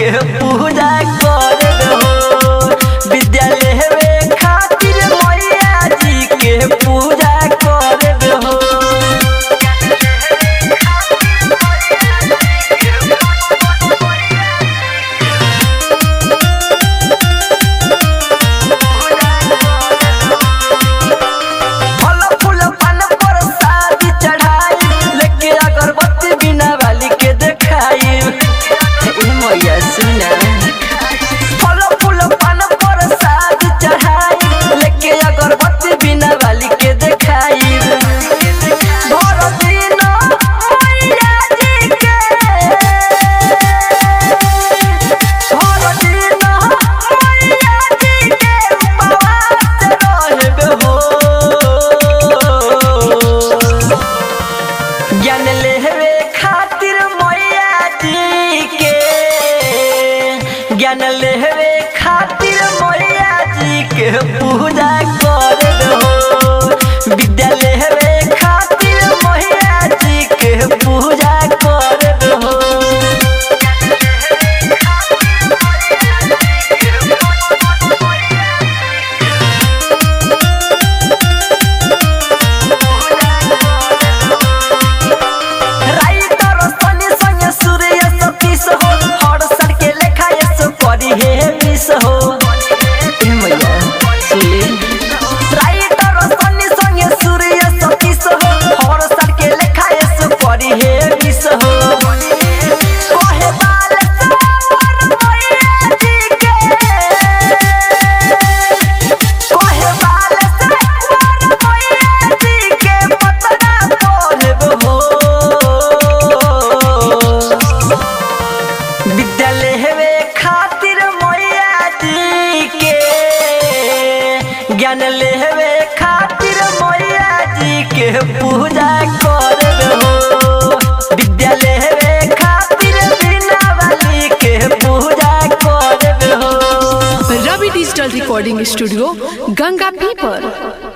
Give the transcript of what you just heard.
के पूजा करब हो विद्यालय में खातिर मैया जी के पूजा करब हो फल फूल पान पर शादी चढ़ाई लेके अगरबत्ती बिना वाली के देखाई ए मैया सुना फल फूल पान पर शादी चढ़ाई लेके अगरबत्ती बिना वाली के देखाई भर दिन मैया जी के भर दिन मैया जी के उपवास रहबे हो ज्ञान लेवे खातिर मैया जी के ज्ञान लेवे खातिर मैया जी के पूजा करब हो विद्या लेवे खातिर मैया जी के पूजा करब हो राइटर सनी संगे सूर्य सतीश हो हर सर के लेखा ये करी हे मिस हो ए मैया सुनी राइटर सनी संगे सूर्य सतीश हो हर सर के लेखा ये करी हे मिस हो कहे बाल सावर मैया जी के कहे बाल सावर मैया जी के पतरा बोलब हो विद्यालय में खातिर मैया जी के ज्ञान लेवे खातिर मैया जी के पूजा करब हो विद्यालय में खातिर बिना वाली के पूजा करब हो Ravi digital recording studio Ganga पीपर